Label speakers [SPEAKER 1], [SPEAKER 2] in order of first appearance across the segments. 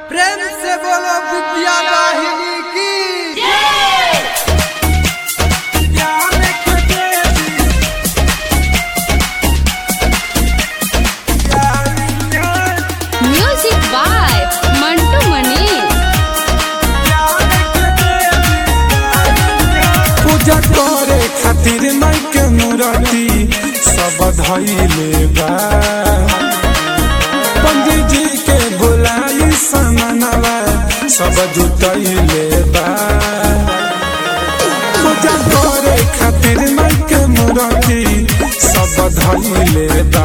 [SPEAKER 1] प्रेम से बोलो विद्या वाहिनी की
[SPEAKER 2] म्यूजिक बाय मंटू मनी
[SPEAKER 3] पूजा करे खातिर माई के मूर्ति सब धैले बा पंडित जी के बुलाई समनवा सब जुटैले बा पूजा करे खातिर माई के मूर्ति सब धैले बा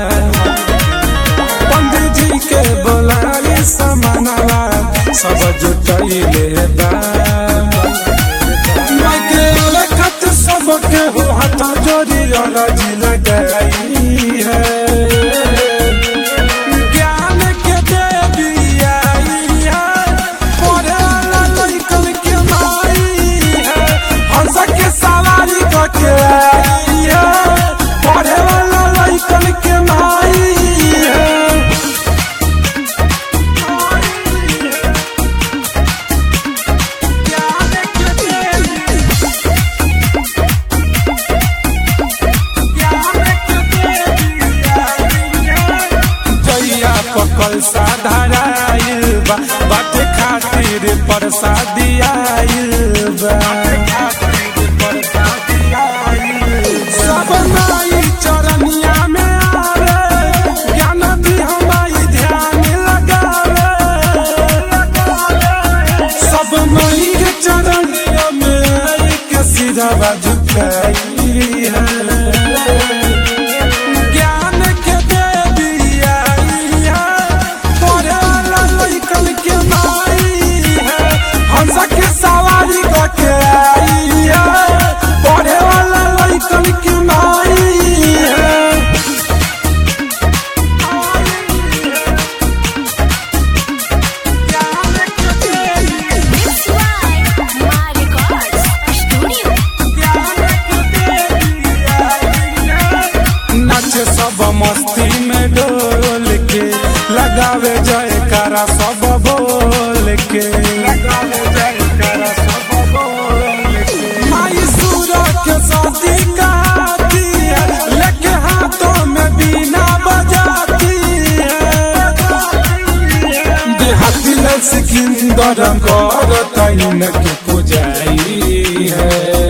[SPEAKER 3] पंडित जी के बुलाई समनवा सब जुटैले बा लगे लखत सबके हो हाथ जोड़ी अरजी लगाई है ज्ञान के देवी आई है पढ़े वाला लड़कन के माई है हंस के सवारी करके आई है पढ़े वाला लड़कन के माई है जइया पकल साधाराइल बा बाटे खातिर प्रसादी आइल बा सब माई चरनिया में आवे ज्ञान दी हमारी ध्यान लगावे सब माई के चरनिया में आई के सिरवा झुकाई है ज्ञान के देवी आई है पढ़े वाला लड़कन के माई है हंस के सवारी करके आई है पढ़े वाला लड़कन के माई है नाचे सब मस्ती में डोल के लगावे जयकारा सब बोल के लगावे जयकारा सब बोल के माई सूरज के शादी कहती है लेके हाथों में बीना बजाती है देहाती में सिकंदर कर तैन के पुजाई है